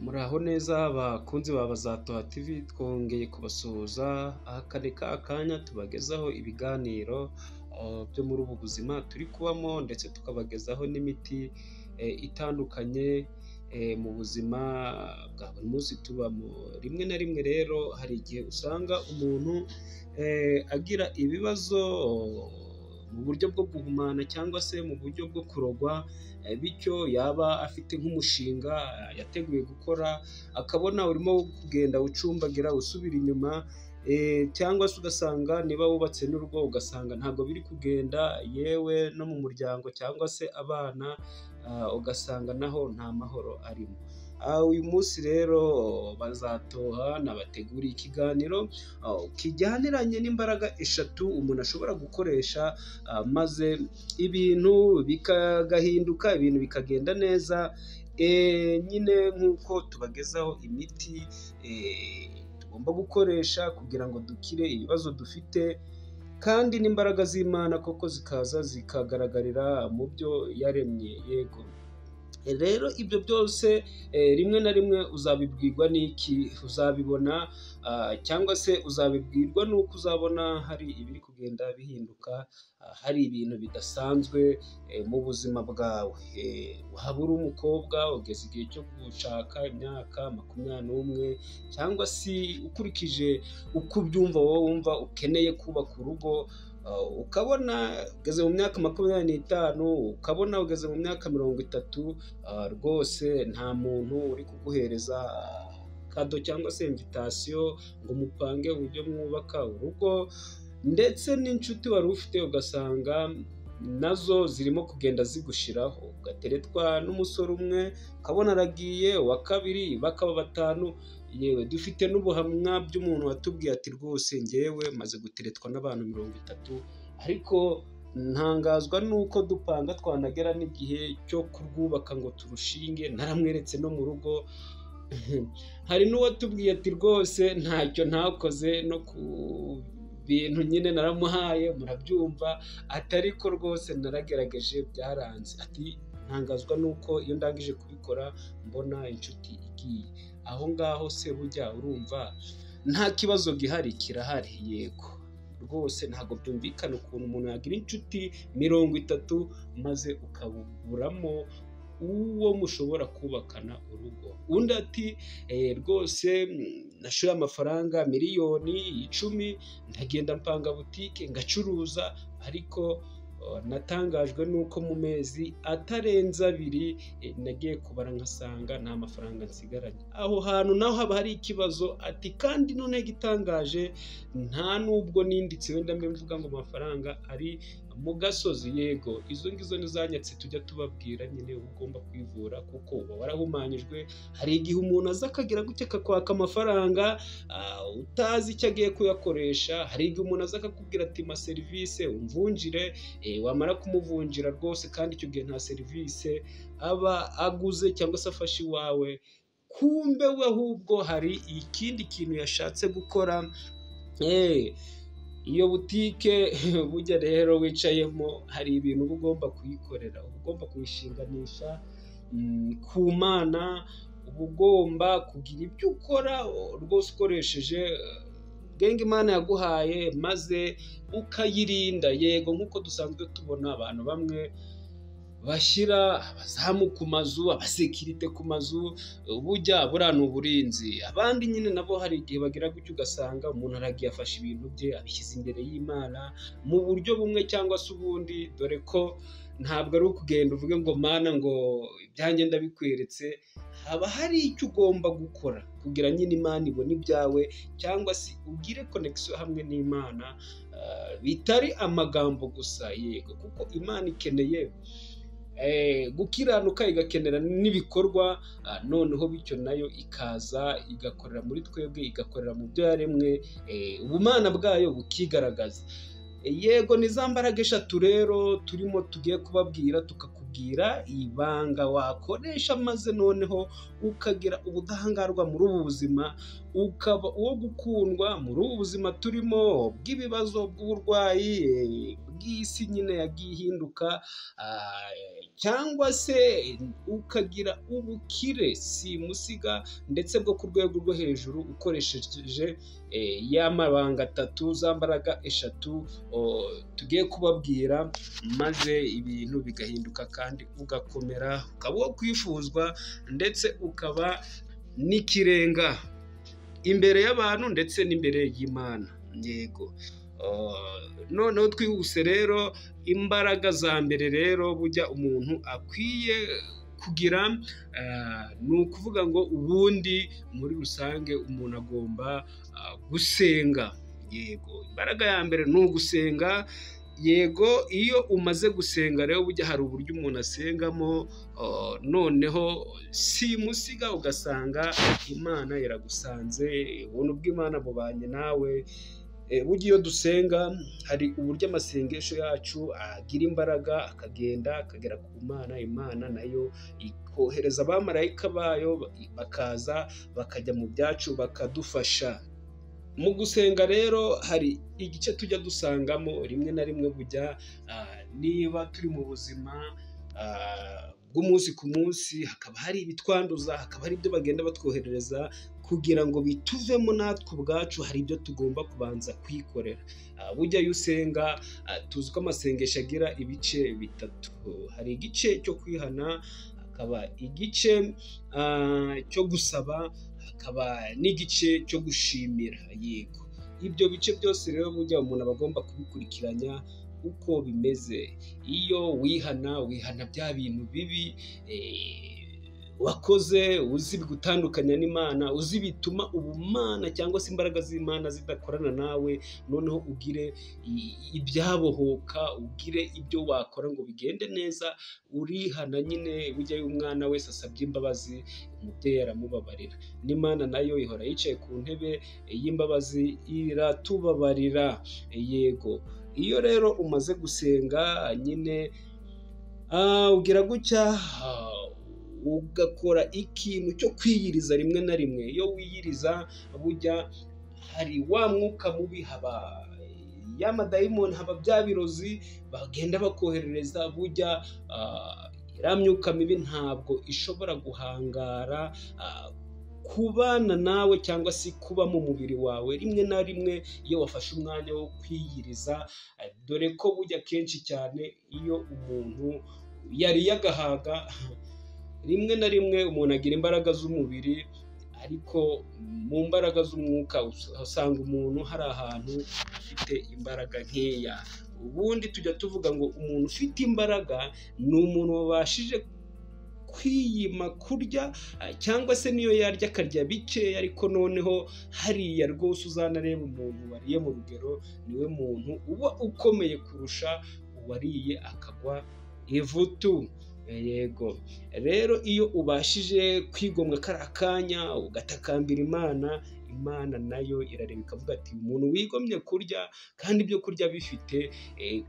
Muraho neza bakunzi ba Bazatoha TV, twongeye kubasuhuza, aka ni ka kanya tubagezaho ibiganiro byo muri ubu buzima turi kubamo ndetse tukabagezaho n'imiti itandukanye mu buzima bwa buri munsi tubamo, rimwe na rimwe rero hari igihe usanga umuntu agira ibibazo mu buryo bwo guhumana cyangwa se mu buryo bwo kurogwa, bityo yaba afite nk'umushinga yateguye gukora, akabona urimo kugenda ucumbagira usubira inyuma cyangwa se ugasanga niba wubatse n'urugo ugasanga ntabwo biri kugenda, yewe no mu muryango cyangwa se abana ugasanga naho nta mahoro arimo. Uyu munsi rero Bazatoha nabateguriye ikiganiro kijyaniranye n'imbaraga eshatu umuntu ashobora gukoresha maze ibintu bigahinduka, ibintu bikagenda neza, nyine nk'uko tubagezaho imiti tugomba gukoresha kugira ngo dukire ibibazo dufite kandi n'imbaraga z'Imana koko zikaza zikagaragarira mu byo yaremye, yego. Rero ibyo byose rimwe na rimwe uzabibwirwa n'iki? Uzabibona cyangwa se uzabibwirwa n'uko uzabona hari ibiri kugenda bihinduka, hari ibintu bidasanzwe mu buzima bwawe. Waba uri umukobwa ugeze igihe cyo gushaka imyaka makumyabiri n'umwe cyangwa se ukurikije uko ubyumva wowe wumva ukeneye kubaka urugo, ukabona ugeze mu myaka makumyabiri n'itanu, ukabona ugeze mu myaka mirongo itatu, rwose nta muntu uri kuguhereza kado cyangwa se imvitasiyo ngo mupange uburyo mwubaka urugo ndetse n'inshuti wari ufite ugasanga nazo zirimo kugenda zigushiraho, ugateretwa n'umusore umwe ukabona aragiye, uwa kabiri bakaba batanu, yewe dufite n'ubuhamya by'umuntu watubwiye ati rwose njyewe maze guteretwa n'abantu mirongo itatu ariko ntangazwa n'uko dupanga twanagera n'igihe cyo kurwubaka ngo turushinge, naramweretse no mu rugo, hari n'uwatubwiye ati rwose ntacyo ntakoze no ku bintu nyine naramuhaye murabyumva, ati ariko rwose naragerageje byaranze, ati ntangazwa n'uko iyo ndangije kubikora mbona inshuti igiye, aho ngaho se burya urumva nta kibazo gihari kirahari, yego. Rwose ntabwo byumvikana ukuntu umuntu yagira inshuti mirongo itatu maze ukaburamo uwo mushobora kubakana urugo, undi ati rwose nashoye amafaranga miliyoni icumi ndagenda mpanga butike ngacuruza ariko natangajwe n'uko mu mezi atarenze abiri nagiye kubara nkasanga nta mafaranga nsigaranye, aho hantu naho haba hari ikibazo, ati kandi noneho igitangaje nta n'ubwo ninditse wenda mbe mvuga ngo amafaranga ari mu gasozi, yego izo ngizo ni zanyatse tujya tubabwira nyine ugomba kwivura kuko uba warahumanyijwe, hari igihe umuntu aza akagira gutya akakwaka amafaranga utazi icyo agiye kuyakoresha, hari igihe umuntu aza akakubwira ati mpa serivisi umvunjire, wamara kumuvunjira rwose kandi icyo gihe nta serivisi aba aguze cyangwa se afashe iwawe, kumbe we ahubwo hari ikindi kintu yashatse gukora, iyo butike burya rero wicayemo hari ibintu uba ugomba kuyikorera, uba ugomba kuyishinganisha ku Mana, uba ugomba kugira ibyo ukora rwose ukoresheje ubwenge Imana yaguhaye maze ukayirinda, yego nk'uko dusanzwe tubona abantu bamwe bashyira abazamu ku mazu, abasekirite ku mazu, bujya buriya ni uburinzi, abandi nyine nabo hari igihe bagira gutya ugasanga umuntu aragiye afashe ibintu bye abishyize imbere y'Imana mu buryo bumwe cyangwa se ubundi, dore ko ntabwo ari ukugenda uvuge ngo Mana ngo ibyanjye ndabikweretse, haba hari icyo ugomba gukora kugira nyine Imana ibone ibyawe cyangwa se ugire konegisiyo hamwe n'Imana, bitari amagambo gusa, yego kuko Imana ikeneye gukiranuka igakenera n'ibikorwa, noneho bityo nayo ikaza igakorera muri twebwe, igakorera mu byo yaremwe, ubumana bwayo bukigaragaza. Yego ni za mbaraga eshatu rero turimo tugiye kubabwira, tukakubwira ibanga wakoresha maze noneho ukagira ubudahangarwa muri ubu buzima, ukaba uwo gukundwa muri ubu buzima turimo bw'ibibazo, bw'uburwayi, bw'isi nyine yagiye ihinduka cyangwa se ukagira ubukire simusiga ndetse bwo ku rwego rwo hejuru ukoresheje ya mabanga atatu za mbaraga eshatu tugiye kubabwira maze ibintu bigahinduka kandi ugakomera ukaba uwo kwifuzwa ndetse ukaba n'ikirenga imbere y'abantu ndetse n'imbere y'imana yego noneho twihuse rero imbaraga za mbere rero bujya umuntu akwiye kugira ni ukuvuga ngo ubundi muri rusange umuntu agomba gusenga yego imbaraga ya mbere ni ugusenga yego iyo umaze gusenga rero bujya hari uburyo umuntu asengamo noneho simusiga ugasanga imana iragusanze ubuntu bw'imana bubanye nawe burya iyo dusenga hari uburyo amasengesho yacu agira imbaraga akagenda akagera ku mana imana nayo ikohereza abamarayika bayo bakaza bakajya mu byacu bakadufasha mu gusenga rero hari igice tujya dusangamo rimwe na rimwe bujya niba turi mu buzima bw'umunsi ku munsi hakaba hari ibitwanduza hakaba hari ibyo bagenda batwoherereza kugira ngo bituvemo natwe ubwacu hari ibyo tugomba kubanza kwikorera bujya iyo usenga tuzi ko amasengesho agira ibice bitatu hari igice cyo kwihana hakaba igice cyo gusaba hakaba n'igice cyo gushimira yego ibyo bice byose rero burya umuntu aba agomba kubikurikiranya uko bimeze iyo wihana wihana bya bintu bibi wakoze uzi gutandukanya n'imana uzi bituma ubumana cyangwa se imbaraga z'imana zidakorana nawe noneho ugire ibyabohoka ugire ibyo wakora ngo bigende neza urihana nyine bujya umwana wese asabye imbabazi umubyeyi aramubabarira n'imana nayo ihora yicaye ku ntebe y'imbabazi iratubabarira yego iyo rero umaze gusenga nyine ugira gutya ugakora ikintu cyo kwiyiriza rimwe na rimwe iyo wiyiriza bujya hari wa mwuka mubi haba ya madayimoni haba bya birozi bagenda bakoherereza bujya iriya myuka mibi ntabwo ishobora guhangara kubana nawe cyangwa se kuba mu mubiri wawe rimwe na rimwe iyo wafashe umwanya wo kwiyiriza dore ko bujya kenshi cyane iyo umuntu yariye agahaga rimwe na rimwe umuntu agira imbaraga z'umubiri ariko mu mbaraga z'umwuka usanga umuntu hari ahantu afite imbaraga nkeya ubundi tujya tuvuga ngo umuntu ufite imbaraga ni umuntu wabashije kwiyima kurya cyangwa se niyo yarya akarya bikeya ariko noneho hariya rwose uzanareba umuntu wariye mu rugero niwe muntu uba ukomeye kurusha uwariye akagwa ivutu yego rero iyo ubashije kwigomwa kariya kanya ugatakambira imana imana nayo irareba ikavuga ati umuntu wigomye kurya kandi ibyo kurya bifite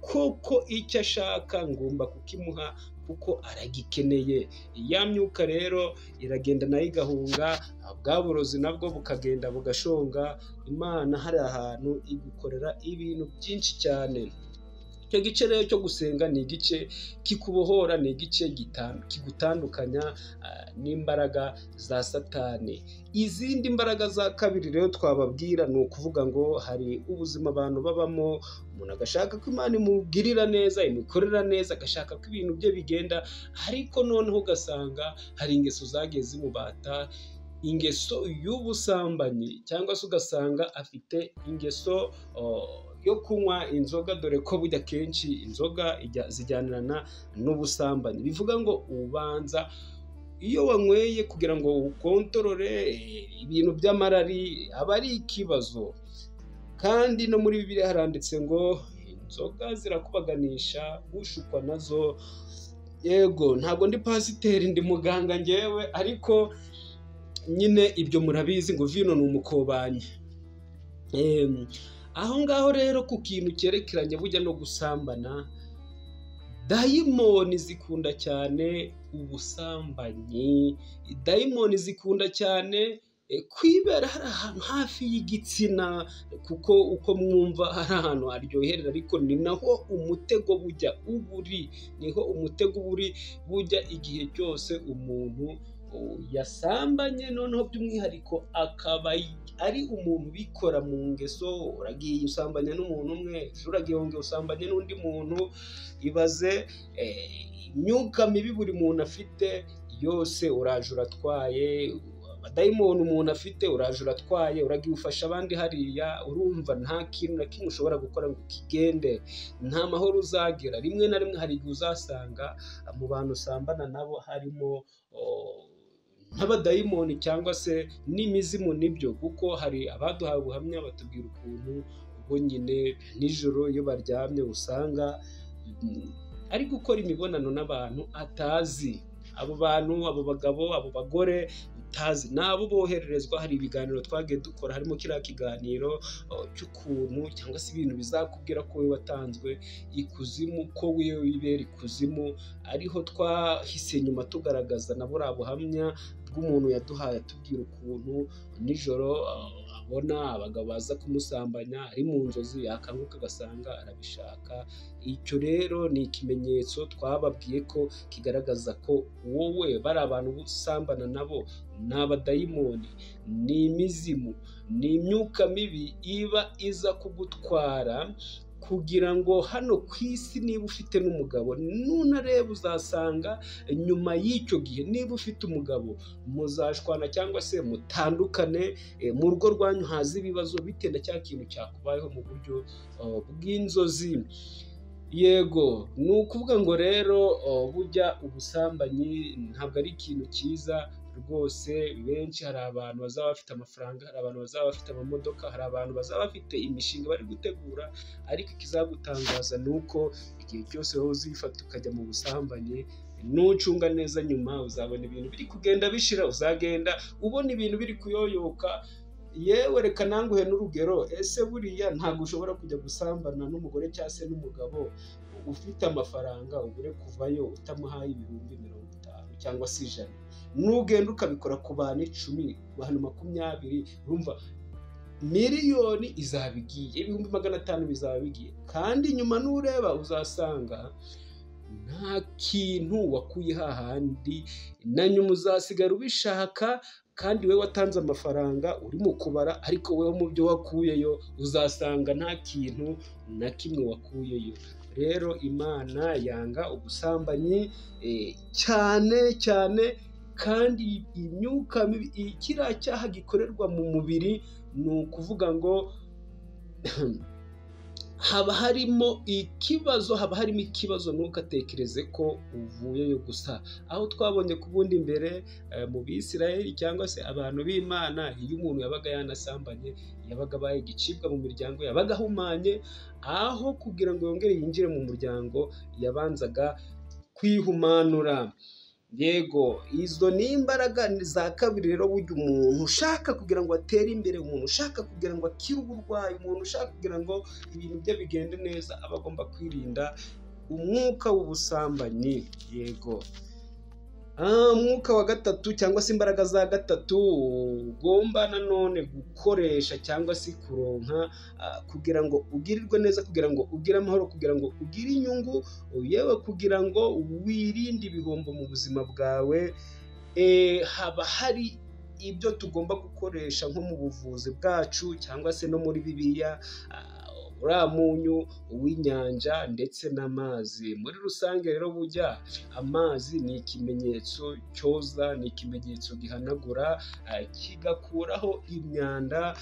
koko icyo ashaka ngomba kukimuha kuko aragikeneye ya myuka rero iragenda nayo igahunga bwa burozi nabwo bukagenda bugashonga imana hari ahantu igukorera ibintu byinshi cyane icyo gice rero cyo gusenga ni igice kikubohora ni igice kigutandukanya n'imbaraga za satani izindi mbaraga za kabiri rero twababwira ni ukuvuga ngo hari ubuzima abantu babamo umuntu agashaka ko imana imugirira neza imikorera neza agashaka ko ibintu bye bigenda ariko noneho ugasanga hari ingeso zagiye zimubata ingeso y'ubusambanyi cyangwa se ugasanga afite ingeso yo kunywa inzoga dore ko bujya kenshi inzoga zijyanirana n'ubusambanyi bivuga ngo ubanza iyo wanyweye kugira ngo ukontorore ibintu by'amarari aba ari ikibazo kandi no muri bibiri haranditse ngo inzoga zirakubaganisha ushukwa nazo yego ntabwo ndi pasiteri ndi muganga ngewe ariko nyine ibyo murabizi ngo vino ni umukobanyi aho ngaho rero ku kintu cyerekeranye bujya no gusambana dayimoni zikunda cyane ubusambanyi dayimoni zikunda cyane kwibera hari ahantu hafi y'igitsina kuko uko mwumva hari ahantu haryoherera ariko ni naho umutego bujya uba uri niho umutego uba uri bujya igihe cyose umuntu yasambanye noneho by'umwihariko akaba ari umuntu ubikora mu ngeso uragiye usambanya n'umuntu umwe uragiye wongera usambanye n'undi muntu ibaze imyuka mibi buri muntu afite yose uraje uratwaye abadayimoni umuntu afite uraje uratwaye uragiye ufasha abandi hariya urumva nta kintu na kimwe ushobora gukora ngo kigende nta mahoro uzagira rimwe na rimwe hari igihe uzasanga mu bantu usambana nabo harimo nk'abadayimoni cyangwa se n'imizimu nibyo kuko hari abaduhaye ubuhamya batubwira ukuntu bo nyine nijoro iyo baryamye usanga ari gukora imibonano n'abantu atazi abo bantu abo bagabo abo bagore utazi nabo bohererezwa hari ibiganiro twagiye dukora harimo kiriya kiganiro cy'ukuntu cyangwa se ibintu bizakubwira ko we watanzwe ikuzimu ko wiwe wibera ikuzimu ariho twahise nyuma tugaragaza na buriya buhamya bw'umuntu yaduhaye atubwira ukuntu nijoro abona abagabo baza kumusambanya ari mu nzozi yakanguka agasanga arabishaka icyo rero ni ikimenyetso twababwiye ko kigaragaza ko wowe bari abantu usambana nabo ni abadayimoni ni imizimu ni imyuka mibi iba iza kugutwara kugira ngo hano ku isi niba ufite n'umugabo nunareba uzasanga nyuma y'icyo gihe niba ufite umugabo muzashwana cyangwa se mutandukane mu rugo rwanyu haza ibibazo bitewe na cya kintu cyakubayeho mu buryo bw'inzozi yego ni ukuvuga ngo rero bujya ubusambanyi ntabwo ari ikintu cyiza rwose benshi hari abantu bazaba bafite amafaranga hari abantu bazaba bafite amamodoka hari abantu bazaba bafite imishinga bari gutegura ariko ikizagutangaza ni uko igihe cyose wowe uzifata ukajya mu busambanyi nucunga neza nyuma uzabona ibintu biri kugenda bishira uzagenda ubona ibintu biri kuyoyoka yewe reka nanguhe n'urugero ese buriya ntabwo ushobora kujya gusambana n'umugore cyangwa se n'umugabo ufite amafaranga ubure kuvayo utamuhaye ibihumbi mirongo itanu cyangwa se ijana nugenda ukabikora ku bantu icumi ku bantu makumyabiri urumva miliyoni izaba igiye ibihumbi magana atanu bizaba bigiye kandi nyuma n'ureba uzasanga nta kintu wakuye hahandi na nyuma uzasigara ubishaka kandi we watanze amafaranga uri mu kubara ariko wowe mu byo wakuyeyo uzasanga nta kintu na kimwe wakuyeyo rero imana yanga ubusambanyi cyane cyane kandi imyuka mibi kiriya cyaha gikorerwa mu mubiri ni ukuvuga ngo haba harimo ikibazo haba harimo ikibazo ntukatekereze ko uvuyeyo gusa aho twabonye ku bundi mbere mu bisirayeli cyangwa se abantu b'imana iyo umuntu yabaga yanasambanye yabaga abaye igicibwa mu miryango yabaga ahumanye aho kugira ngo yongere yinjire mu muryango yabanzaga kwihumanura yego izo ni imbaraga za kabiri rero burya umuntu ushaka kugira ngo atere imbere umuntu ushaka kugira ngo akire uburwayi umuntu ushaka kugira ngo ibintu bye bigende neza aba agomba kwirinda umwuka w'ubusambanyi yego umwuka wa gatatu cyangwa se imbaraga za gatatu ugomba nanone gukoresha cyangwa se kuronka kugira ngo ugirirwe neza kugira ngo ugire amahoro kugira ngo ugire inyungu yewe kugira ngo wirinde ibihombo mu buzima bwawe haba hari ibyo tugomba gukoresha nko mu buvuzi bwacu cyangwa se no muri bibiliya uriya munyu uw'inyanja ndetse n'amazi muri rusange rero bujya amazi ni ikimenyetso cyoza ni ikimenyetso gihanagura kigakuraho imyanda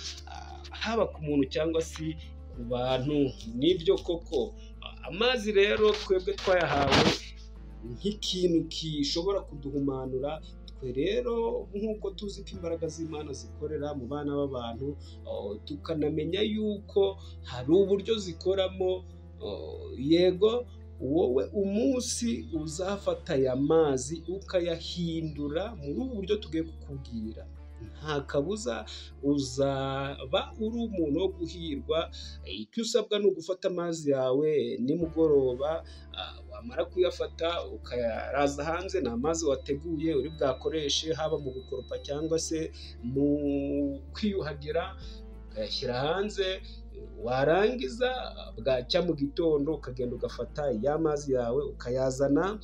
haba ku muntu cyangwa se ku bantu nibyo koko amazi rero twebwe twayahawe nk'ikintu gishobora kuduhumanura rero nk'uko tuzi ko imbaraga z'imana zikorera mu bana b'abantu tukanamenya yuko hari uburyo zikoramo yego wowe umunsi uzafata aya mazi ukayahindura muri ubu buryo tugiye kukubwira nta kabuza uzaba uri umuntu wo guhirwa icyo usabwa ni ugufata amazi yawe nimugoroba wamara kuyafata ukayaraza hanze ni amazi wateguye uri bwakoreshe haba mu gukoropa cyangwa se mu kwiyuhagira ukayashyira hanze warangiza bwacya mu gitondo ukagenda ugafata ya mazi yawe ukayazana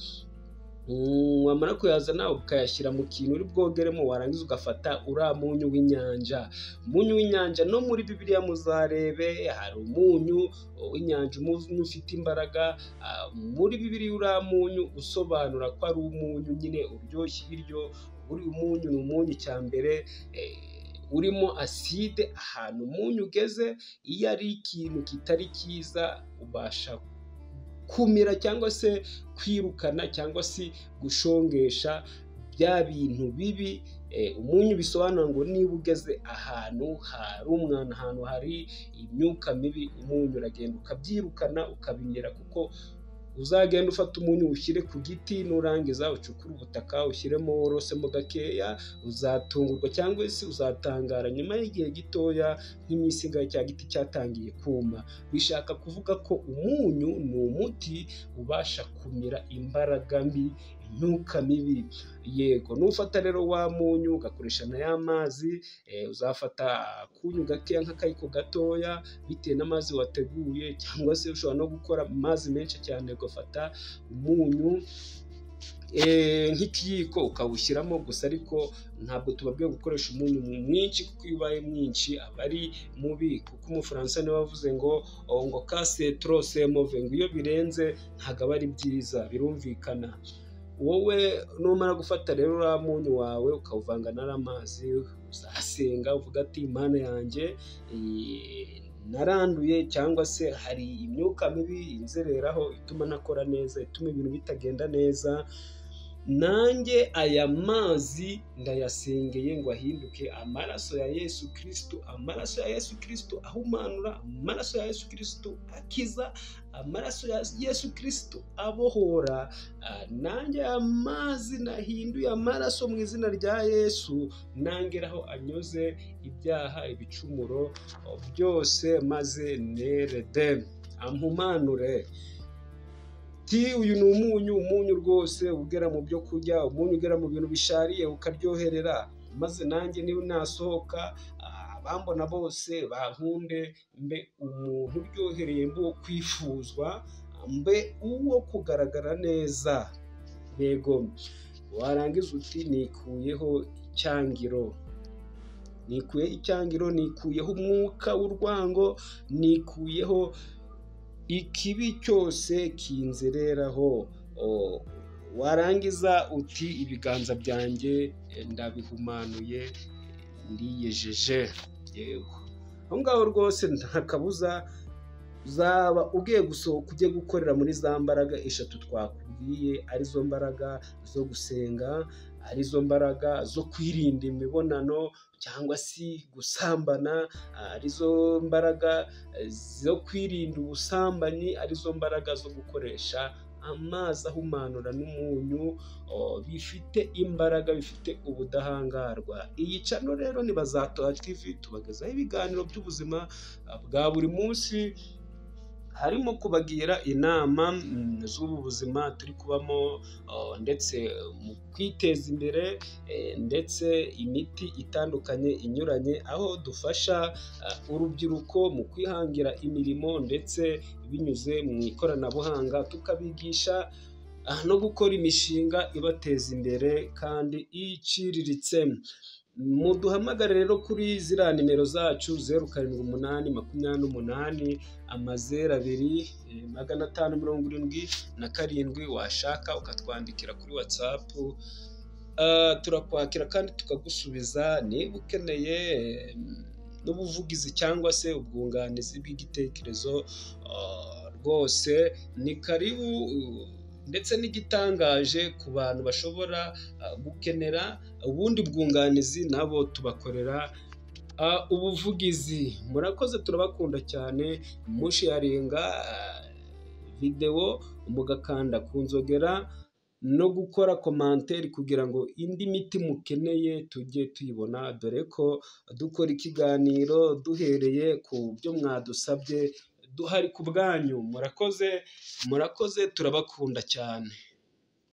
wamara kuyazana ukayashyira mu kintu uri bwogeremo warangiza ugafata uriya munyu w'inyanja umunyu w'inyanja no muri bibiriya muzarebe hari umunyu w'inyanja umunyu ufite imbaraga muri bibiriya uriya munyu usobanura ko ari umunyu nyine uryoshya ibiryo uri umunyu ni umunyu cya mbere urimo aside ahantu umunyu ugeze iyo ari ikintu kitari cyiza ubasha kumira cyangwa se kwirukana cyangwa se gushongesha bya bintu bibi umunyu bisobanura ngo niba ugeze ahantu hari umwana ahantu hari imyuka mibi umunyu uragenda ukabyirukana ukabimira kuko uzagenda ufata umunyu ushyire ku giti nurangiza ucukure ubutaka ushyiremo worosemo gakeya uzatungurwa cyangwa se uzatangara nyuma y'igihe gitoya nk'iminsi igahe cya giti cyatangiye kuma bishaka kuvuga ko umunyu ni umuti ubasha kumira imbaraga mbi imyuka mibi yego nufata rero wa munyu ugakoresha na ya mazi uzafata akunyu gakeya nk'akayiko gatoya bitewe n'amazi wateguye cyangwa se ushobora no gukora amazi menshi cyane ugafata umunyu nk'ikiyiko ukawushyiramo gusa ariko ntabwo tubabwiye gukoresha umunyu mwinshi kuko iyo ubaye mwinshi aba ari mubi kuko umufaransa niwe wavuze ngo ngo kase torose move ngo iyo birenze ntabwo aba ari byiza birumvikana wowe numara gufata rero uriya munyu wawe ukawuvanga n'amazi uzasenga uvuga ati impano yanjye naranduye cyangwa se hari imyuka mibi inzereraho ituma ntakora neza ituma ibintu bitagenda neza nanjye aya mazi ndayasengeye ngo ahinduke amaraso ya yesu kirisitu amaraso ya yesu kirisitu ahumanura amaraso ya yesu kirisitu akiza amaraso ya yesu kirisitu abohora nanjye aya mazi nahinduye amaraso mu izina rya yesu nangeraho anyuze ibyaha ibicumuro byose maze nerede amumanure ti uyu ni umunyu umunyu rwose ugera mu byo kurya umunyu ugera mu bintu bishariye ukaryoherera maze nanjye niba nasohoka abambona bose bankunde mbe umuntu uryohereye mbuwo kwifuzwa mbe uwo kugaragara neza yego warangiza uti nikuyeho icyangiro nikuye icyangiro nikuyeho umwuka w'urwango nikuyeho ikibi cyose kinzereraho warangiza uti ibiganza byanjye ndabihumanuye ndiyejeje yego aho ngaho rwose nta kabuza uzaba ugiye gusohoka ujye gukorera muri za mbaraga eshatu twakubwiye arizo mbaraga zo gusenga arizo mbaraga zo kwirinda imibonano cyangwa se gusambana arizo mbaraga zo kwirinda ubusambanyi arizo mbaraga zo gukoresha amazi ahumanura n'umunyu bifite imbaraga bifite ubudahangarwa iyi cano rero ni bazatoha tv tubagezaho ibiganiro by'ubuzima bwa buri munsi harimo kubagira inama z'ubu buzima turi kubamo ndetse mu kwiteza imbere ndetse imiti itandukanye inyuranye aho dufasha urubyiruko mu kwihangira imirimo ndetse binyuze mu ikoranabuhanga tukabigisha no gukora imishinga ibateza imbere kandi iciriritse muduhamagare rero kuri ziriya nimero zacu zeru karindwi umunani makumyabiri n'umunani amazeru abiri magana atanu mirongo irindwi na karindwi washaka ukatwandikira kuri watsapu turakwakira kandi tukagusubiza niba ukeneye n'ubuvugizi cyangwa se ubwunganizi bw'igitekerezo rwose ni karibu ndetse n'igitangaje ku bantu bashobora gukenera ubundi bwunganizi nabo tubakorera ubuvugizi murakoze turabakunda cyane mushiyaringa videwo mugakanda ku nzogera no gukora komanteri kugira ngo indi miti mukeneye tujye tuyibona, dore ko dukora ikiganiro duhereye ku byo mwadusabye duhari ku bwanyu, murakoze murakoze turabakunda cyane.